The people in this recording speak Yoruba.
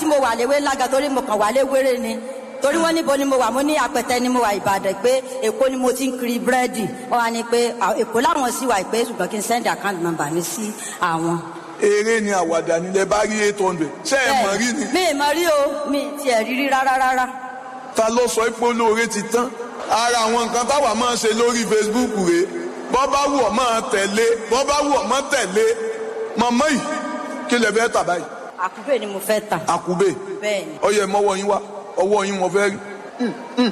mo wà léwé lága torí mo kàn wà léwéré ni torí wọn níbo ni mo wà mo ní apẹtẹ ni mo wà ìbàdàn pé èkó ni mo ti ń kiri búrẹ́dì wọn wá ní pé à, èkó láwọn sì wà pé ṣùgbọ́n kí n send account number mi sí àwọn. eré ni àwàdà nílẹ̀ bá rí eight hundred ṣé ẹ mọ̀ rí ni mi ì mọ rí o mi ì tiẹ̀ rí rí rárá rárá. ta ló sọ pé olóore ti tán ara àwọn nǹkan táwa máa ń ṣe lórí facebook rèé bọ́ bá wù ọ́ máa tẹ̀lé bọ́ bá wù ọ́ máa tẹ̀lé màmá yìí kí lè fẹ́ tà báyìí àkúbè ni mo fẹ́ tà. àkùbè bẹ́ẹ̀ ni. ọyẹ mọ́wọ́ yín wá ọwọ́ yín mo fẹ́ rí